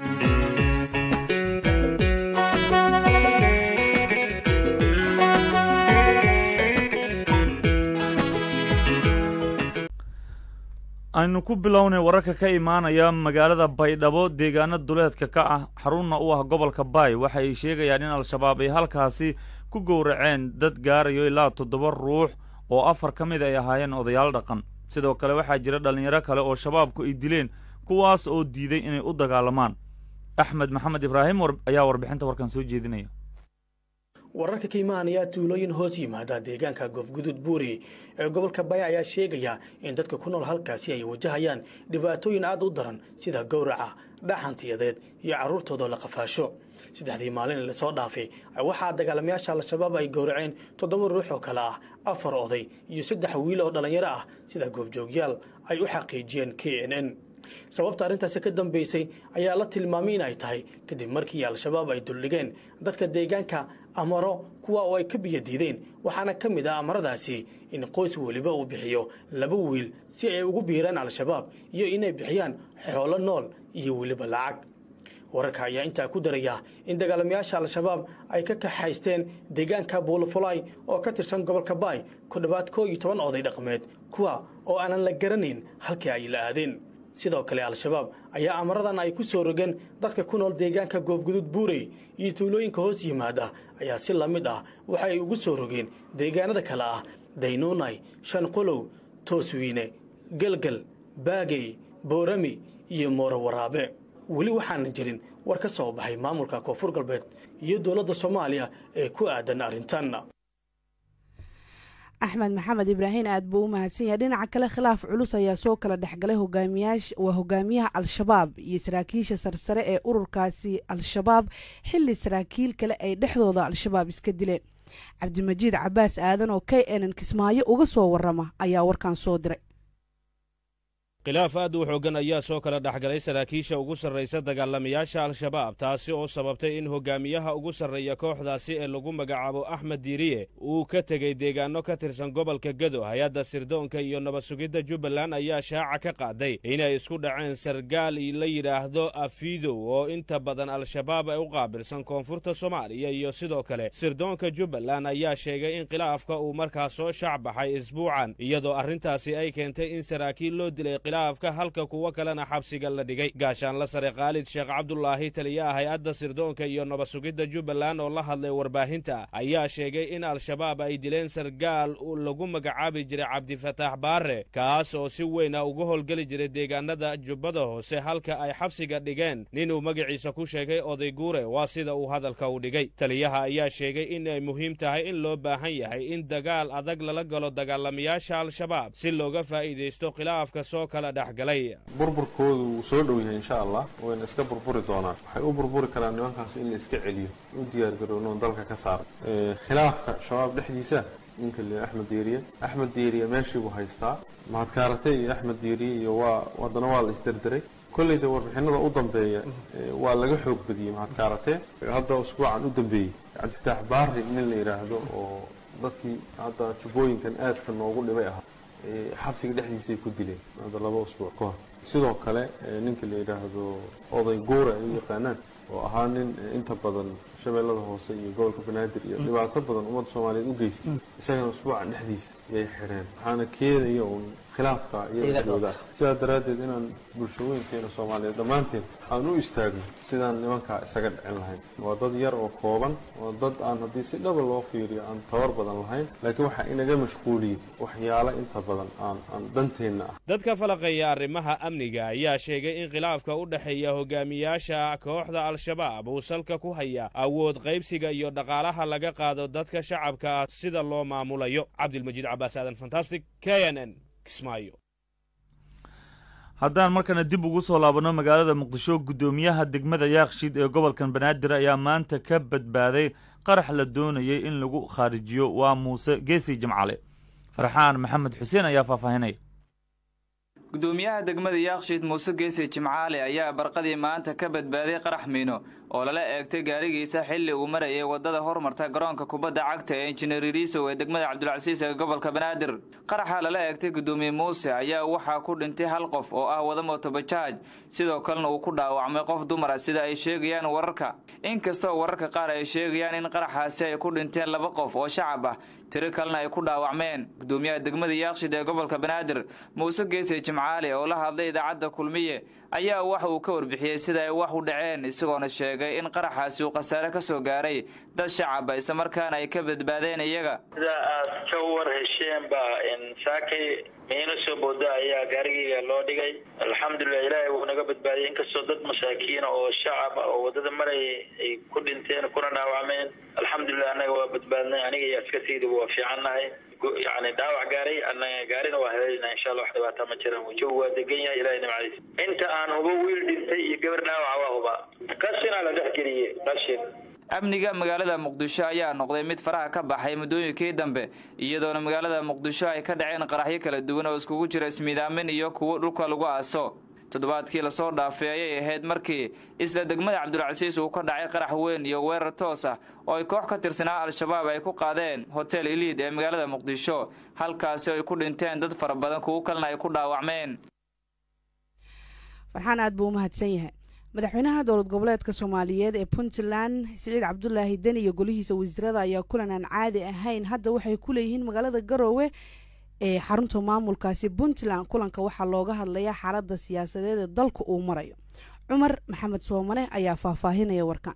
aynu ku bilownay wararka ka imaanaya magaalada baydhabo deegaano duleedka ka ah xarunna u ah gobolka baay waxa ay sheegayaan in al-shabaab ay halkaasi ku gowraceen dad gaarayo ilaa toddoba ruux oo afar ka mid ay ahaayeen odayaal dhaqan sidoo kale waxaa jira dhallinyaro kale oo shabaabku ay dileen kuwaas oo diiday inay u dagaalamaan axmed maxamed ibraahim ayaa warbixinta warkan soo jeedinaya wararka ka imaanaya tuulooyin hoos yimaada deegaanka goofgudud buuri ee gobolka baya ayaa sheegaya in dadka ku nool halkaasi ay wajahayaan dhibaatooyin aad u daran sida gowraca dhaxantiyadeed iyo carruurtooda la qafaasho saddexdii maalin lasoo dhaafay waxaa dagaalamayaasha al-shabaab ay gowraceen toddoba ruux oo kale ah afar oday iyo saddex wiil oo dhallinyaro ah sida goobjoogyaal ay u xaqiijiyeen k n n sababta arrintaasi ka dambaysay ayaa la tilmaamay in ay tahay kadib markii al-shabaab ay duldhigeen dadka deegaanka amaro kuwa oo ay ka biyo diideen waxaana ka mid ah amaradaasi in qoys weliba uu bixiyo laba wiil si ay ugu biiraan al-shabaab iyo inay bixiyaan xoolo nool iyo weliba lacag wararka ayaa intaa ku daraya in dagaalamayaasha al-shabaab ay ka kaxaysteen deegaanka buulafulay oo ka tirsan gobolka baay ku dhowaad koo iyo toban oday dhaqmeed kuwa oo aanan la garanayn halkii ay la aadeen sidoo kale al-shabaab ayaa amaradan ay ku soo rogeen dadka ku nool deegaanka goofgudud buurey iyo tuulooyinka hoos yimaada ayaa si la mid ah waxa ay ugu soo rogeen deegaanada kale ah daynuunay shanqolow tooswiine gelgel baagey boorami iyo mooro waraabe weli waxaana jirin war ka soo baxay maamulka koonfur galbeed iyo dowladda soomaaliya ee ku aadan arrintan axmed maxamed ibraahin aad buu u mahadsan yahay dhinaca kale khilaaf culus ayaa soo kala dhexgalay waa hogaamiyaha al-shabaab iyo saraakiisha sarsare ee ururkaasi al-shabaab xilli saraakiil kale ay dhexdooda al-shabaab iska dileen cabdimajiid cabaas aadan oo k nn kismaayo uga soo warrama ayaa warkan soo diray khilaaf aad u xooggan ayaa soo kala dhexgalay saraakiisha ugu sarraysa dagaalamayaasha al-shabaab taasi oo sababtay in hogaamiyaha ugu sarreeya kooxdaasi ee lagu magacaabo axmed diiriye uu ka tegey deegaanno ka tirsan gobolka gedo hay-adda sirdoonka iyo nabad sugidda jubbaland ayaa shaaca ka qaaday inay isku dhaceen sargaal la yidhaahdo afidow oo inta badan al-shabaab ay u qaabilsan koonfurta soomaaliya iyo sidoo kale sirdoonka jubbaland ayaa sheegay in khilaafka uu markaa soo shaac baxay isbuucan iyadoo arrintaasi ay keentay in saraakiil loo dilay khilaafka halka kuwo kalena xabsiga la dhigay gaashaanla sare khaalid sheekh cabdulaahi taliyaha hay-adda sirdoonka iyo nabad sugidda jubbaland oo la hadlay warbaahinta ayaa sheegay in al-shabaab ay dileen sargaal lagu magacaabi jiray cabdifataax baare kaas oo si weyna uga howlgeli jiray deegaanada jubbada hoose halka ay xabsiga dhigeen ninuu magaciisa ku sheegay oday guure waa sida uu hadalka u dhigay taliyaha ayaa sheegay inay muhiim tahay in loo baahan yahay in dagaal adag lala galo dagaalamayaasha al-shabaab si looga faa'iidaysto khilaafka soo burburkoodu wuu soo dhow yahay insha allah wayna iska burburi doonaan waxay u burburi karaan nimankaas in la iska celiyo u diyaargaroonoon dalka ka saaray khilaafka shabaab dhexdiisa ninka le axmed diiriye axmed diiriye meeshii buu haystaa mahadkaarate iyo axmed diiriye iyo waa haddana waa la isderderay kollayda warbixinada u dambeeya waa laga xoog badiyey mahadkaarate hadda usbuucan u dambeeyey cabdifitaax baari nin la yidhaahdo oo dadkii hadda jubbooyinkan aadka noogu dhibay ahaa xabsiga dhexdiisay ku dileen hadda laba usbuuc ka hor sidoo kale ninka la yidhaahdo oday guure ay u yaqaanaan oo ahaa nin inta badan shabeellada hoose iyo gobolka banaadir iyo dhibaato badan ummadda soomaaliyeed u geystay isagana usbuucan dhexdiisa yay xidheen waxaana keenaya uun khilaafka iyadooda sidaa daraaddeed inaan bulshooyinkeena soomaaliyeed dhammaanteen aan u istaagno sidaan nimankaa isaga dhicin lahayn waa dad yar oo kooban waa dad aan haddii si dhaba loo fiiriyo aan tabar badan lahayn laakiin waxaa inaga mashquuliyey waxyaalo inta badan aan aan danteenna ah dadka falaqeeya arrimaha amniga ayaa sheegay in khilaafka u dhexeeya hogaamiyaasha kooxda al-shabaab uu salka ku haya awood qaybsiga iyo dhaqaalaha laga qaado dadka shacabka ah sida loo maamulayo cabdilmajiid cabaas aadan fantastic k n n kismaayo haddaan markana dib ugu soo laabanno magaalada muqdisho guddoomiyaha degmada yaaqshiid ee gobolkan banaadir ayaa maanta ka badbaaday qarax la doonayay in lagu khaarijiyo waa muuse geesi jimcale farxaan maxamed xuseen ayaa faahfaahinaya gudoomiyaha degmada yaaqshiid muuse geese jimcaale ayaa barqadii maanta ka badbaaday qarax miino oo lala eegtay gaarigiisa xilli uu marayay waddada hormarta garoonka kubadda cagta ee injineer iriisow ee degmada cabdulcasiis ee gobolka banaadir qaraxa lala eegtay guddoomiye muuse ayaa waxaa ku dhintay hal qof oo ah wada mootobajaaj sidoo kalena uu ku dhaawacmay qof dumara sida ay sheegayaan wararka inkastoo wararka qaar ay sheegayaan in qaraxaasi ay ku dhinteen laba qof oo shacab ah tiro kalena ay ku dhaawacmeen gudoomiyaha degmada yaaqshid ee gobolka banaadir muuse geese jimcaali oo la hadlay idaacadda kulmiye ayaa waxa uu ka warbixiyey sida ay wax u dhaceen isagoona sheegay in qaraxaasi uu khasaare ka soo gaaray dad shacaba islamarkaana ay ka badbaadeen iyaga sida aad ka war hesheen baa saakay miino soo booda ayaa gaarigeyga loo dhigay alxamdulilah ilaahay wuu naga badbaadiyey inkastoo dad masaakiina oo shacab oo wadada maraya ay ku dhinteen kuna dhaawacmeen alxamdulilah annaga waa badbaadnay aniga iyo askartayduba waa fiicannahay yani dhaawac gaaray anaga gaarina waa haleelina insha allah wax dhibaata ma jiraan wajogu waa degan yahay ilahay nimcadiis inta aan hubo wiil dhintay iyo gabar dhaawaca waa huba qashinaa la dhex geliyey qashin amniga magaalada muqdisho ayaa noqday mid faraha ka baxay muddooyinkii dambe iyadoona magaalada muqdisho ay ka dhaceen qaraxyo kala duwan oo iskugu jira ismiidaamin iyo kuwo dhulka lagu aaso toddobaadkii lasoo dhaafay ayay ahayd markii isla degmada cabdulcasiis uu ka dhacay qarax weyn iyo weerar toos ah oo ay koox ka tirsanaa al-shabaab ay ku qaadeen hotel iliid ee magaalada muqdisho halkaasi ay ku dhinteen dad fara badan kuwo kalena ay ku dhaawacmeen farxaan aad buu u mahadsan yahay madaxweynaha dowlad goboleedka soomaaliyeed ee puntland siciid cabdulaahi deni iyo golihiisa wasiirada ayaa kulan aan caadi ahayn hadda waxay ku leeyihiin magaalada garoowe ee xarunta maamulkaasi puntland kulanka waxaa looga hadlayaa xaaladda siyaasadeed ee dalka uu marayo cumar maxamed soomane ayaa faahfaahinaya warkan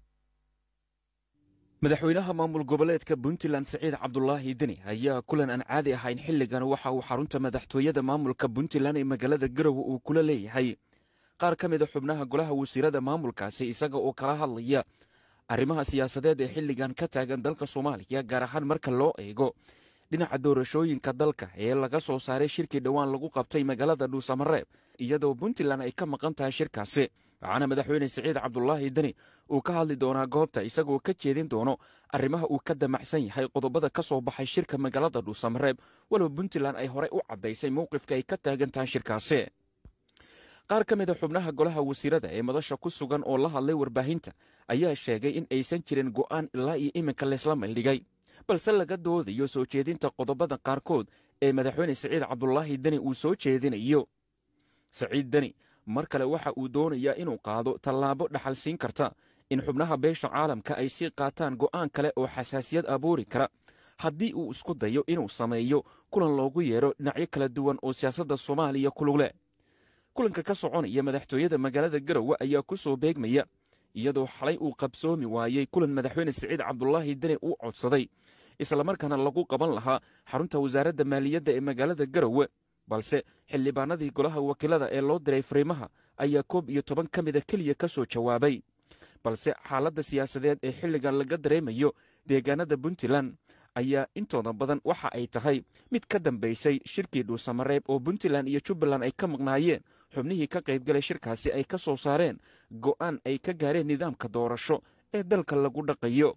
madaxweynaha maamul goboleedka puntland siciid cabdulaahi deni ayaa kulan aan caadi ahayn xilligan waxa uu xarunta madaxtooyada maamulka puntland ee magaalada garowe uu kula leeyahay qaar ka mida xubnaha golaha wasiirada maamulkaasi isaga oo kala hadlaya arrimaha siyaasadeed ee xilligan ka taagan dalka soomaaliya gaar ahaan marka loo eego dhinaca doorashooyinka dalka ee laga soo saaray shirkii dhowaan lagu qabtay magaalada dhuusamareeb iyadoo puntland ay ka maqan tahay shirkaasi waxaana madaxweyne siciid cabdulaahi deni uu ka hadli doonaa goobta isagoo ka jeedin doono arrimaha uu ka damacsan yahay qodobada ka soo baxay shirka magaalada dhuusamareeb walow puntland ay horey u caddaysay mowqifka ay ka taagan tahay shirkaasi qaar ka mida xubnaha golaha wasiirada ee madasha ku sugan oo la hadlay warbaahinta ayaa sheegay in aysan jirin go'aan ilaa iyo iminka laysla maydhigay balse laga doodayo soo jeedinta qodobada qaarkood ee madaxweyne siciid cabdulaahi deni uu soo jeedinayo siciid deni mar kale waxa uu doonayaa inuu qaado tallaabo dhaxal siin karta in xubnaha beesha caalamka ay sii qaataan go'aan kale oo xasaasiyad abuuri kara haddii uu isku dayo inuu sameeyo kulan loogu yeedho dhinacyo kala duwan oo siyaasadda soomaaliya kulugle kulanka ka soconaya madaxtooyada magaalada garowe ayaa ku soo beegmaya iyadoo xalay uu qabsoomi waayey kulan madaxweyne siciid cabdulaahi deni uu codsaday islamarkaana lagu qaban lahaa xarunta wasaaradda maaliyadda ee magaalada garowe balse xildhibaanadii golaha wakiilada ee loo diray fariimaha ayaa koob iyo toban ka mida keliya ka soo jawaabay balse xaaladda siyaasadeed ee xilligan laga dareemayo deegaanada puntland ayaa intooda badan waxa ay tahay mid ka dambaysay shirkii dhuusamareeb oo puntland iyo jubbaland ay ka maqnaayeen xubnihii ka qaybgalay shirkaasi ay ka soo saareen go'aan ay ka gaareen nidaamka doorasho ee dalka lagu dhaqayo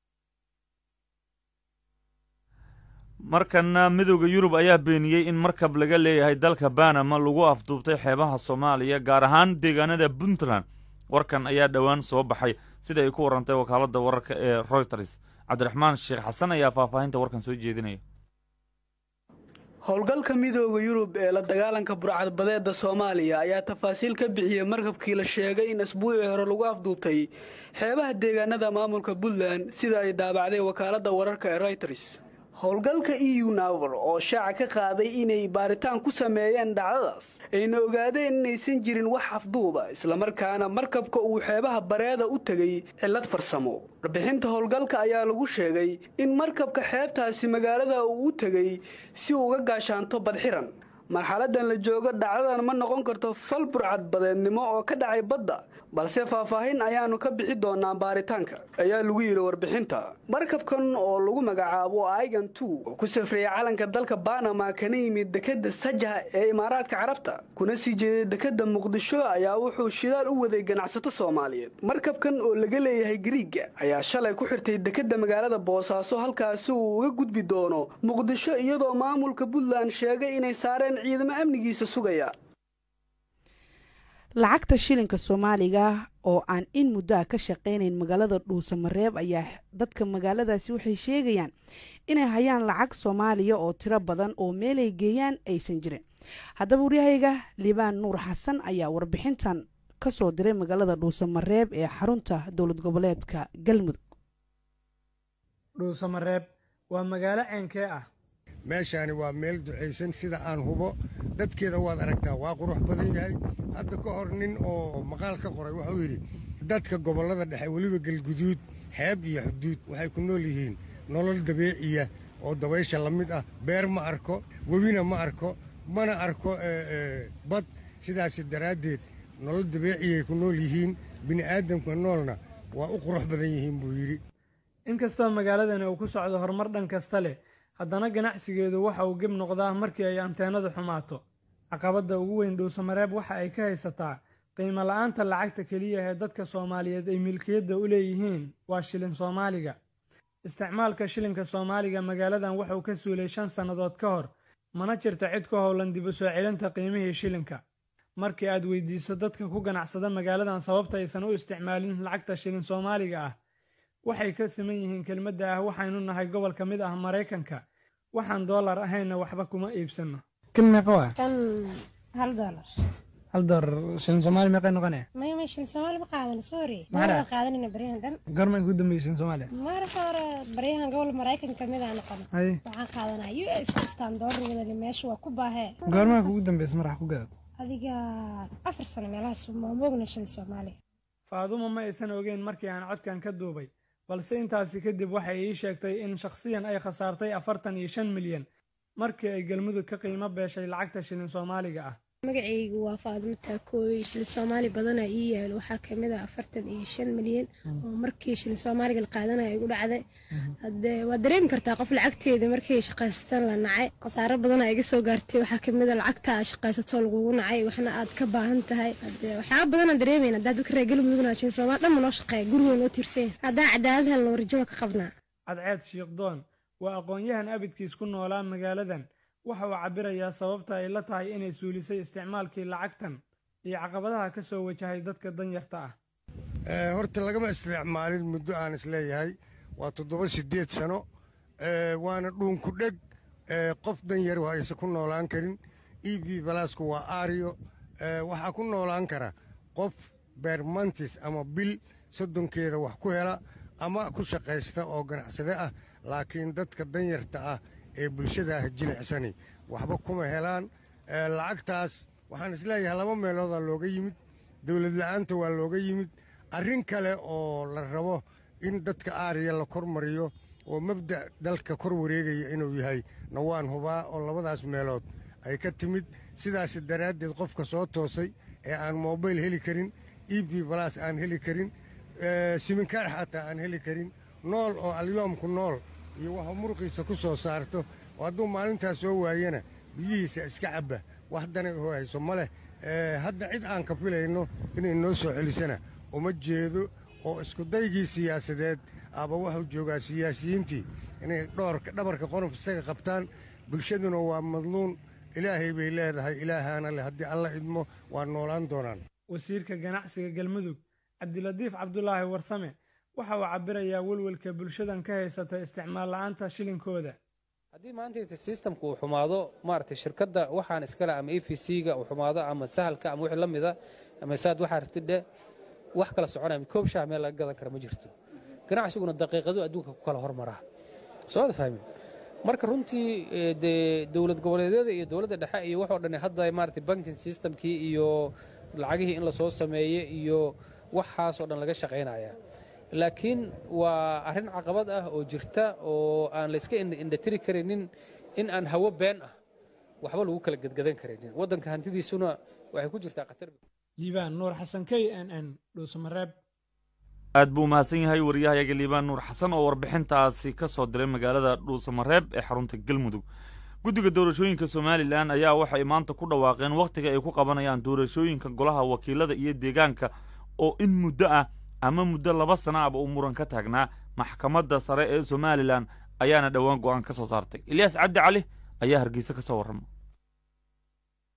markana midooda yurub ayaa beeniyey in markab laga leeyahay dalka banama lagu afduubtay xeebaha soomaaliya gaar ahaan deegaanada puntland warkan ayaa dhowaan soo baxay sida ay ku warantay wakaaladda wararka ee royters cabdiraxmaan sheekh xasan ayaa faahfaahinta warkan soo jeedinaya howlgalka midooda yurub ee la dagaalanka burcadbadeedda soomaaliya ayaa tafaasiil ka bixiyey markabkii la sheegay in asbuucii hore lagu afduubtay xeebaha deegaanada maamulka puntland sida ay daabacday wakaaladda wararka ee royters howlgalka eu naver oo shaaca ka qaaday inay baaritaan ku sameeyeen dhacdadaas ayna ogaadeen inaysan jirin wax afduuba islamarkaana markabka uu xeebaha bareeda u tegey cillad farsamo warbixinta howlgalka ayaa lagu sheegay in markabka xeebtaasi magaalada uu u tegey si uga gaashaanto badxiran marxaladan la joogo dhacdadan ma noqon karto fal burcadbadeednimo oo ka dhacay badda balse faahfaahin ayaannu ka bixi doonaa baaritaanka ayaa lagu yidhi warbixinta markabkan oo lagu magacaabo aigan tu oo ku safreeyay calanka dalka banama kana yimid dekedda sajaha ee imaaraadka carabta kuna sii jeeday dekedda muqdisho ayaa wuxuu shidaal u waday ganacsato soomaaliyeed markabkan oo laga leeyahay gariiga ayaa shalay ku xirtay dekedda magaalada boosaaso halkaasi uu uga gudbi doono muqdisho iyadoo maamulka puntland sheegay inay saareen ciidamo amnigiisa sugaya lacagta shilinka soomaaliga oo aan in muddoa ka shaqaynayn magaalada dhuusamareeb ayaa dadka magaaladaasi waxay sheegayaan inay hayaan lacag soomaaliya oo tiro badan oo meelay geeyaan aysan jirin haddaba waryahayga liibaan nuur xasan ayaa warbixintan ka soo diray magaalada dhuusamareeb ee xarunta dowlad goboleedka galmudug dhuusamareeb waa magaalo ceenkee ah meeshaani waa meel ducaysan sida aan hubo dadkeeda waad aragtaa waa qurux badan yahay hadda ka hor nin oo maqaal ka qoray wuxuu yidhi dadka gobollada dhexe weliba galguduud xeeb iyo xuduud waxay ku nool yihiin nolol dabiiciya oo dabaysha la mid ah beer ma arko webina ma arko mana arko bad sidaas daraaddeed nolol dabiiciyay ku nool yihiin bini'aadamka noolna waa u qurux badan yihiin buu yidhi inkastoo magaaladani uu ku socdo horumar dhan kasta leh haddana ganacsigeedu waxa uu geb noqdaa markii ay anteenadu xumaato caqabadda ugu weyn dhuusamareeb waxa ay ka haysataa qiimo la'aanta lacagta keliya ee dadka soomaaliyeed ay milkiyadda u leeyihiin waa shilin soomaaliga isticmaalka shilinka soomaaliga magaaladan wuxuu ka suulay shan sannadood ka hor mana jirta cid ku howlan dib u soo celinta qiimihii shilinka markii aad weydiiso dadka ku ganacsada magaaladan sababta aysan u isticmaalin lacagta shilin soomaaliga ah waxay ka siman yihiin kelmadda ah waxaynu nahay gobol ka mid ah maraykanka waxaan doolar ahaynna waxba kuma iibsanno kan meeqa waa kan hal doolar hal doolar shilin soomaali meeqay noqonaya maya maya shilin soomaali ma qaadan sorry Maxaa ma dhaca? qaadanina baryahan dhan goorma ku dambeeyey shilin soomaaliya marka hore baryahan gobol maraykan ka mid aa noqon haye waxaan qaadanaa u s iftaan doolar wadani meesha waa ku baahee goormaa kugu dambeysa marax ku gadato adiga afar sano meelahaas ma moogna shilin soomaali faadumo ma aysan ogeyn markii aan codkan ka duubay balse intaasi kadib waxay ii sheegtay in shakhsiyan ay khasaartay afartan iyo shan milyan markii ay galmudug ka qiimo beeshay lacagta shilin soomaaliga ah magacaygu waa faadimo taakooy shilin soomaali badana ii yaalo waxaa kamid ah afartan iyo shan milyan oo markii shilin soomaaliga la qaadanaya igu dhacday hadee waa dareemi kartaa qof lacagteeda markii shaqaysatan la nacay khasaaro badana iga soo gaartay waxaa kamid a lacagta aad shaqaysatoo lagugu nacay waxna aad ka baahan tahay hadee waxyaaba badanaan dareemayna haddaa dadka reer galmudugna shilin soomaali dhan ma noo shaqeeya gurigoon oo tiirsan haddaa cadaalad helna warjo waa ka qabnaa cadceed shiikhdoon waa aqoon-yahan abidkiis ku noolaa magaaladan waxa uu cabbirayaa sababta ay la tahay inay suulisay isticmaalkii lacagtan iyo caqabadaha ka soo wajahay dadka danyarta ah Eh, horta lagama isticmaalin muddo aan isleeyahay waa toddoba siddeed sano Eh, waana dhuunku dheg Eh, qof dan yar waa aysan ku noolaan karin e b balasku waa aariyo Eh, waxaa ku noolaan kara qof beermantis ama bil soddonkeeda wax ku hela ama ku shaqaysta oo ganacsade ah laakiin dadka danyarta ah ee bulshada ah jilicsani waxba kuma helaan Eh, lacagtaas waxaan isleeyahay laba meeloodaa looga yimid dowlad la'aanta waa looga yimid arrin kale oo la rabo in dadka aariya la kormariyo oo mabda' dalka kor wareegaya inuu yahay na waan hubaa oo labadaas meelood ay ka timid sidaas daraaddeed qofka soo toosay ee aan mobayl heli karin e b balas aan heli karin eh, siminkaar xataa aan heli karin nool oo alyoomku nool iyo waxa muruqiisa ku soo saarto oo hadduu maalintaas soo waayana biyihiisa iska cabba wax dana u hayso ma leh Eh, hadda cid aan ka filayno inay noo soo celisana uma jeedo oo iskudaygii siyaasadeed aba wuxuu joogaa siyaasiyiintii inay dhoorka dhabarka qonof isaga qabtaan bulshaduna waa madluun ilaahay bay leedahay ilaahaana leh haddii alla idmo waa noolaan doonaan wasiirka ganacsiga galmudug cabdilatiif cabdulaahi warsame waxa uu cabbirayaa welwelka bulshadan ka haysata isticmaal la'aanta shilinkooda haddii maanta systemka uu xumaado maaragtay shirkadda waxaan iskale ama e v c-ga uu xumaado ama sahalka ama wixii la mida ama saad waxaa ratidhe wax kala soconaya koob shaah meel laga gadan kara ma jirto ganacsiguna daqiiqadu adduunka ku kala hormaraa soo wada fahmin marka runtii eh, dee dowlad goboleedyada iyo dowladda dhexe iyo waxoo dhan hadda maaragtay banking systemkii iyo lacagihii in lasoo sameeye iyo waxaas oo dhan laga shaqaynaya laakiin waa arrin caqabad ah oo jirta oo aan layska ind- indhatiri karaynin in aan hawo been ah waxba lagu kala gedgadan karaynin waddanka hantidiisuna waxay ku jirtaa khatar liibaan nuur xasan k n n dhuusamareeb aad buu umahadsan yahay wariyahayaga liibaan nuur xasan oo warbixintaasi ka soo diray magaalada dhuusamareeb ee xarunta galmudug guddiga doorashooyinka somalilan ayaa waxay maanta ku dhawaaqeen wakhtiga ay ku qabanayaan doorashooyinka golaha wakiilada iyo deegaanka oo in muddo ah ama muddo laba sana aba uu muran ka taagnaa maxkamadda sare ee somalilan ayaana dhowaan go'aan ka soo saartay ilyaas cabdi cali ayaa hargeysa ka soo warrama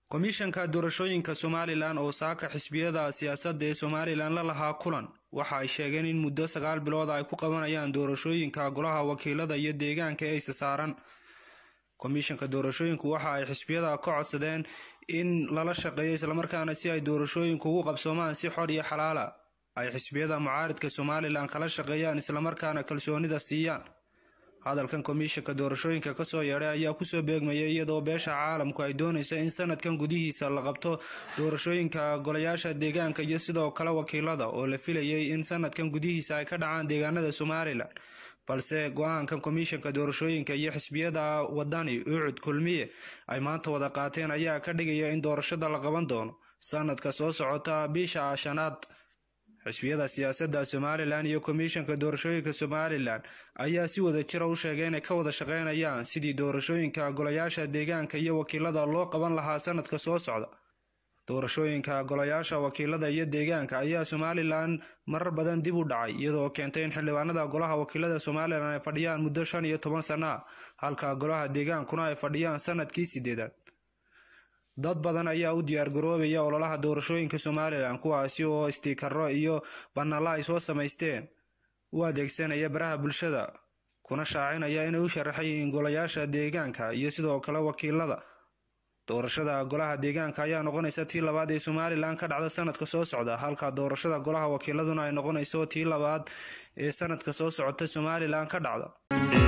komishanka doorashooyinka somalilan oo saaka xisbiyada siyaasadda ee somalilan la lahaa kulan waxa ay sheegeen in muddo sagaal bilood ay ku qabanayaan doorashooyinka golaha wakiilada iyo deegaanka ee isa saaran komishanka doorashooyinku waxa ay xisbiyada ka codsadeen in lala shaqeeyo islamarkaana si ay doorashooyinku ugu qabsoomaan si xor iyo xalaala ay xisbiyada mucaaridka somalilan kala shaqeeyaan islamarkaana kalsoonida siiyaan hadalkan komishanka doorashooyinka kasoo yeedhay ayaa kusoo beegmayay iyadoo beesha caalamku ay doonaysa in sanadkan gudihiisa la qabto doorashooyinka golayaasha deegaanka iyo sidoo kale wakiilada oo la filayay in sanadkan gudihiisa ay ka dhacaan deegaanada somalilan balse go-aankan komishanka doorashooyinka iyo xisbiyada wadani ucud kulmiye ay maanta wada qaateen ayaa ka dhigaya in doorashada la qaban doono sanadka soo socota bisha shanaad xisbiyada siyaasadda somalilan iyo komishanka doorashooyinka somalilan ayaa si wada jira u sheegay inay ka wada shaqeynayaan sidii doorashooyinka golayaasha deegaanka iyo wakiilada loo qaban lahaa sanadka soo socda doorashooyinka golayaasha wakiilada iyo deegaanka ayaa somalilan marar badan dib u dhacay iyadoo keentay in xildhibaanada golaha wakiilada somalilan ay fadhiyaan muddo shan iyo toban sana ah halka golaha deegaankuna ay fadhiyaan sanadkii sideedaad dad badan ayaa u diyaargaroobaya ololaha doorashooyinka somalilan kuwaasi oo istiikaro iyo banalla ay soo samaysteen u adeegsanaya baraha bulshada kuna shaacinaya inay u sharaxan yihiin golayaasha deegaanka iyo sidoo kale wakiilada doorashada golaha deegaanka ayaa noqonaysa tii labaad ee somalilan ka dhacda sanadka soo socda halka doorashada golaha wakiiladuna ay noqonayso tii labaad ee sanadka soo socota somalilan ka dhacda